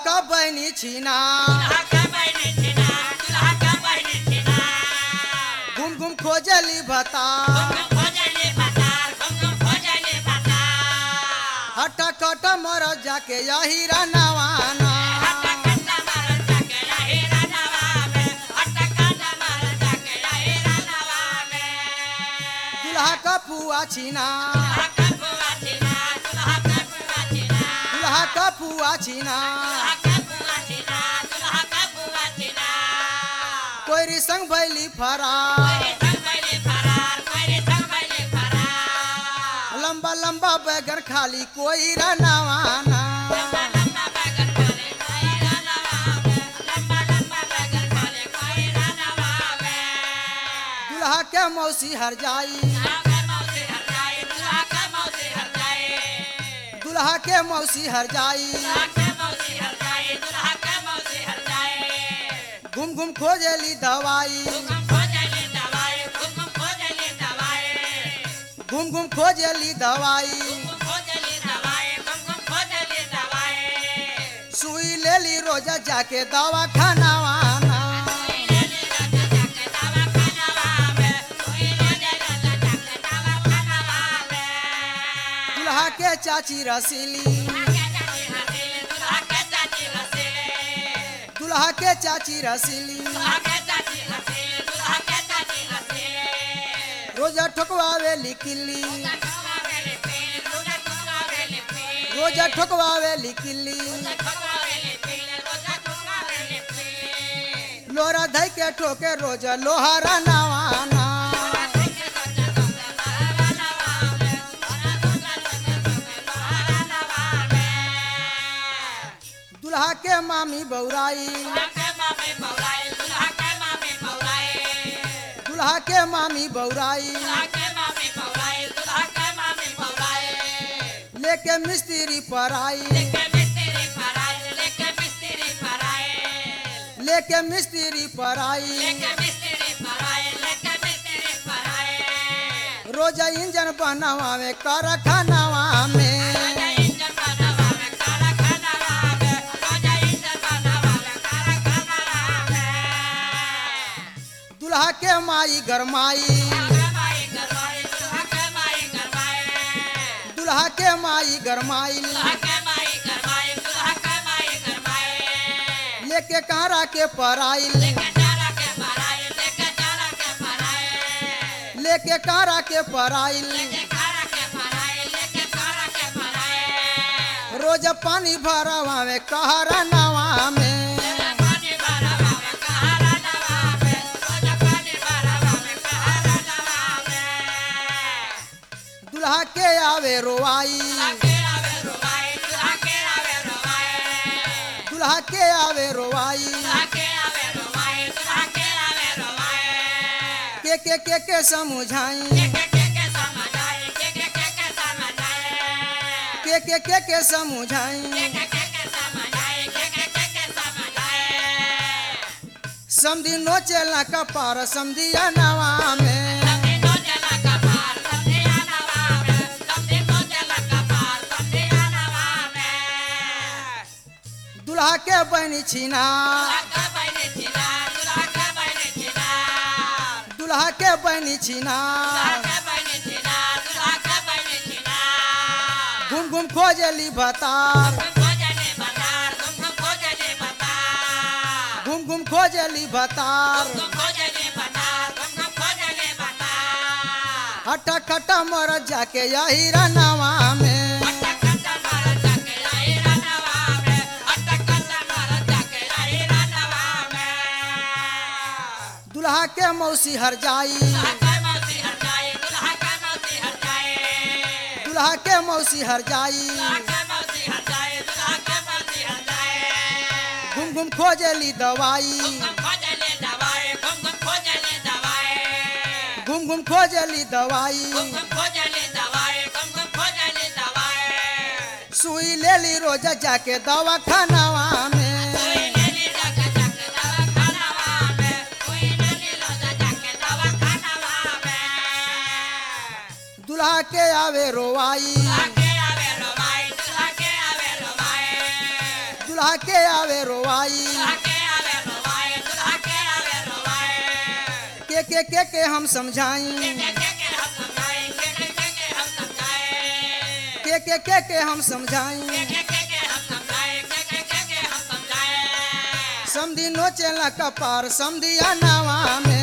का बहनी छीना घूम घूम खोजली भता हट कट मर जाके यही रनवाना दुल्हा का पुआ छीना दुल्हा का पुआ छीना कोई संग भैली फरा लंबा लंबा बैगन खाली कोई रनवाना दुल्हा के मौसी हर जाई दुल्हा के मौसी हर जाई घूम घूम खोजली दवाई घूम घूम खोजली दवाई सुई लेली रोजा जाके दवा खानावाना दुल्हा के चाची रसीली दुल्हा के चाची रसीली रोजा ठोकवावे लिखली रोजा ठोकवावे लिखली लोरा धई के ठोके रोजा लोहारा नवाना दुल्हा के मामी बौराई दुल्हा के मामी बौराई लेके मिस्त्री पर आई लेके मिस्त्री पर आई रोजा इंजन बनवावे कारखानावा में दुल्हा के माई गरमाई दुल्हा के माई गरमाई लेके कारा के पराई लेके कारा के पराई रोज पानी भरवावे कहरा नवा में दुल्हा के आवे रोआई दुल्हा के आवे रोआई के के के के समझाई के के के के समझाई समधी नोचेला कपार समधिया नवा में दुल्हा के बहनी छीना दुल्हा के बहनी छीना घूम घूम खोजली भतार घूम घूम खोजली भतार हटा खटा मर जाके यही रनवा में दुल्हा के मौसी हर जाई दुल्हा के मौसी हर जाई घूम घूम खोजली दवाई घूम घूम खोजली दवाई सुई लेली रोजा जाके दवा खानावा में दुल्हा के आवे रोवाई दुल्हा के आवे रोवाई के के के के हम समझाई के के के के हम समझाई समधी नोचेला कपार समधिया नावा में